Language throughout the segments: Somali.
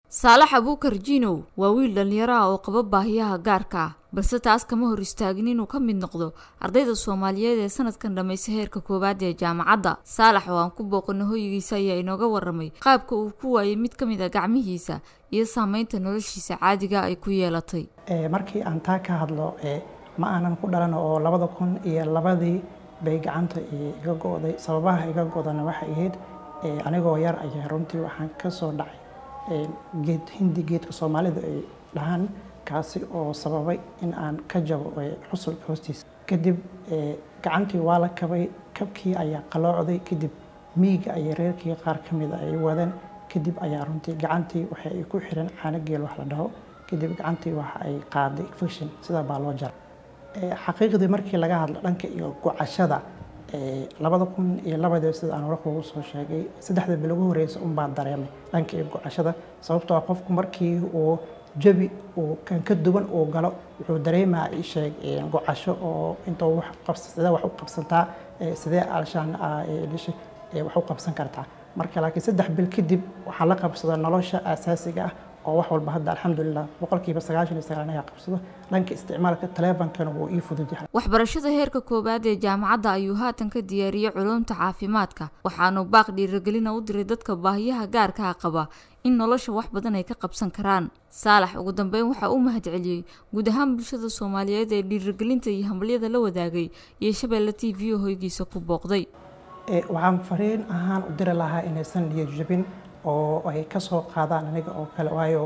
saalax abuukar jiinow waa wiil dhallinyaro ah oo qaba baahiyaha gaarka ah balse taas kama hor istaagin inuu ka mid noqdo ardayda soomaaliyeed ee sanadkan dhammaysa heerka koowaad ee jaamacadda saalax oo aan ku booqano hoygiisa ayaa inooga waramay qaabka uu ku waayay mid ka mid a gacmihiisa iyo saameynta noloshiisa caadiga ay ku yeelatay markii aan taa ka hadlo ma aanan ku dhalan oo labada kun iyo labadii bay gacanta iga go'day sababaha iga godana waxay ahayd anigoo yar ayaa runtii waxaan ka soo dhacay geed hindi geedka soomaalida ay dhahaan kaasi oo sababay in aan ka jabo xusulka hoostiisa kadib gacantii waa la kabay kabkii ayaa qaloocday kadib miiga ayay reerkii qaar ka mida ay wadeen kadib ayaa runtii gacantii waxa ay ku xiran caano geel wax la dhaho kadib gacantii waxa ay qaaday infection sidaa baa loo jara xaqiiqdii markii laga hadlo dhanka iyo gocashada labada kun iyo labadii sida aan hore kuugu soo sheegay saddexda bil ugu horeysa unbaan dareemay dhanka iyo gocashada sababtoo qofku markii uu jabi uu kan ka duwan uu galo wuxuu dareemaa isheeg gocasho oo intuu wax qabsa sidee wax u qabsantaa sidee alshaan dhishay wax u qabsan kartaa marka laakiin saddex bil kadib waxaa la qabsada nolosha asaasiga ah oo wax walba hadda alxamdulilah boqolkiiba sagaashan iyo sagaal ayaa qabsado dhanka isticmaalka taleefonkana wuu ii fudud yahay waxbarashada heerka koowaad ee jaamacadda ayuu haatan ka diyaariyey culumta caafimaadka waxaanu baaq dhiiragelina u diray dadka baahiyaha gaarkaa qaba in nolosha wax badan ay ka qabsan karaan saalax ugu dambeyn waxaa u mahadceliyey guud ahaan bulshada soomaaliyeed ee dhiiragelinta iyo hambalyada la wadaagay iyo shabeelle t v oo hoygiisa ku booqday waxaan fariin ahaan u diri lahaa inaysan niyad jabin oo ay ka soo qaadaan aniga oo kale waayo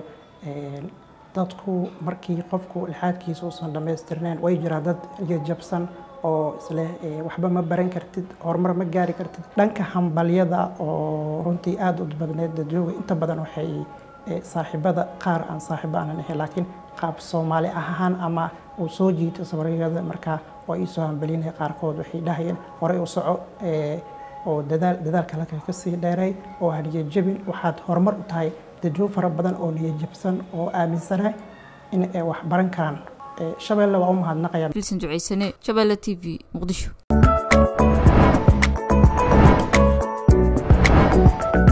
dadku markii qofku ilxaadkiisa uusan dhammaystirnayn way jiraa dad jabsan oo isleh waxba ma baran kartid horumar ma gaari kartid dhanka hambalyada oo runtii aada u badneed dadjooga inta badan waxay saaxiibada qaar aan saaxiibo aanan ahayn laakiin qaab soomaali ahaan ama uu soo jiito sabriyada markaa waa iisoo hambalinaya qaarkood waxay dhahayeen horey u soco oo dadaal dadaalka halka ka sii dheeray oo haniya jabin waxaad horumar u tahay dadwo fara badan oo niya jabsan oo aaminsana in ay wax baran karaan shabeelle waa u mahadnaqaya filsan duceysane shabeelle t v muqdisho